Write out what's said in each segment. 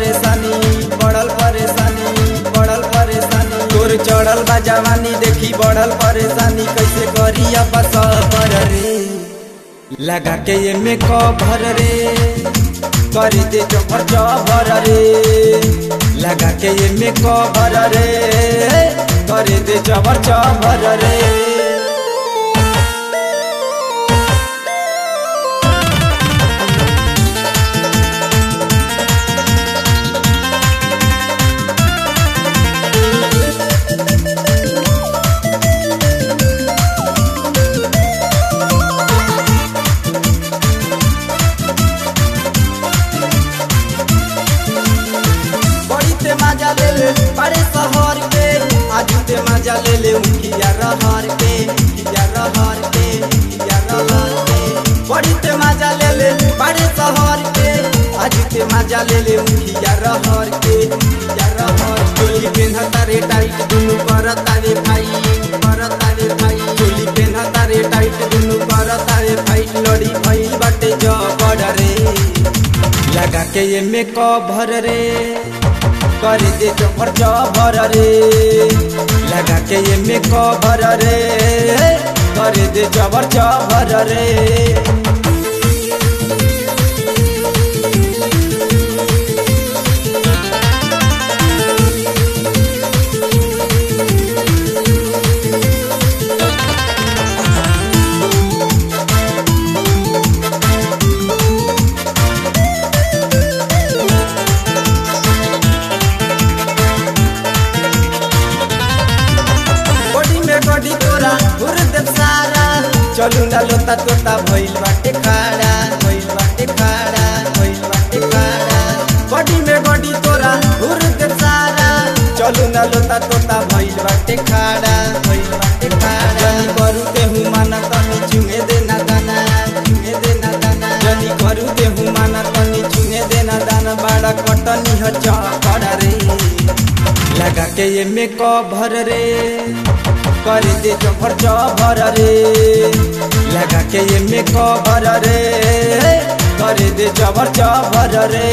परेशानी बढ़ल परेशानी बढ़ल परेशानी तोर चढ़ल बा जवानी देखी बढ़ल परेशानी कैसे करी अब सबर रे लगा के ये में कभर रे कर दे चौपर चौभर रे लगा के ये में कभर रे कर दे चौपर चौभर रे बड़ी ते मजा ले ले बड़े शहर के आज ते मजा ले ले उठिया रहर के उठिया रहर के उठिया रहर के बड़ी ते मजा ले ले बड़े शहर के आज ते मजा ले ले उठिया रहर के उठिया रहर चोली पेन्हता रे टाइट दुनु करता रे भाई करता रे भाई चोली पेन्हता रे टाइट दुनु करता रे भाई लड़ी भई बाटे जबड़ रे लगा के ये में कभर रे कर दे चौपर चौभर रे लगा के ये में कभर रे कर दे चौपर चौभर रे बॉडी में बॉडी तोरा घुर देव सारा चलू ना लोता तोता भइल बाटे खाड़ा भइल बाटे खाड़ा भइल बाटे खाड़ा बॉडी में बॉडी तोरा घुर देव सारा चलू ना लोता तोता भइल बाटे खाड़ा भइल बाटे खाड़ा जनी करू ते हूँ माना तनी चुंगे देना दाना चुंगे देना दाना जनी करू ते हूँ माना तनी चुंगे देना दाना बाड़ा कटनी ह चौकड़ा रे लगा के ये में कभर रे कर दे चौभर चौभर रे लगा के ये में कभर रे कर दे चौभर चौभर रे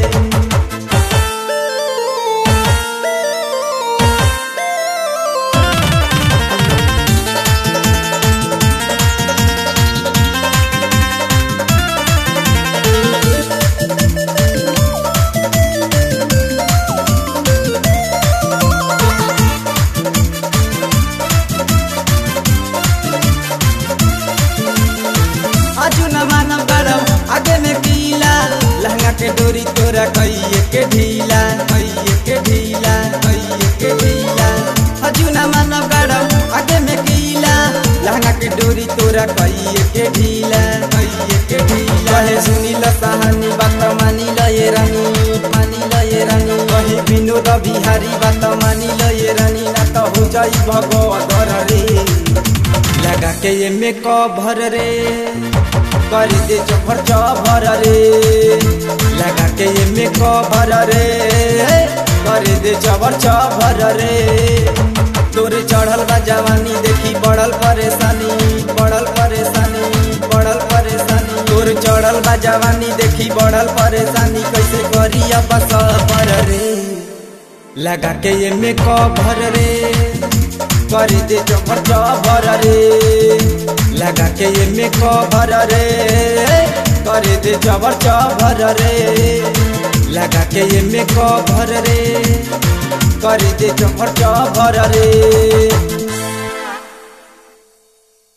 आजू न मानव गरम आगे में कीला लहंगा के डोरी तोरा कइये के ढीला कइये के ढीला कइये के ढीला आजू न मानव गरम आगे में कीला लहंगा के डोरी तोरा कइये के ढीला कइये के ढीला कहे सुनी ल कहानी बात मानी ल ये रानी मानी ल ये रानी कहे विनोद बिहारी बात मानी ल ये रानी ना तो हो जाई भगवत रे लगा के ये में कभर रे कर दे चौभर चौभर रे लगा के ये में कभर रे कर दे चौभर चौभर रे तोरे चढ़ल बा जवानी देखी बढ़ल परेशानी बढ़ल परेशानी बढ़ल परेशानी तोर चढ़ल बा जवानी देखी बढ़ल परेशानी कैसे करी अब सबर रे लगा के ये में कभर रे कर दे चौपर चौभर रे लगा के ये में कभर रे कर दे चौपर चौभर रे लगा के ये में कभर रे कर दे चौपर चौभर रे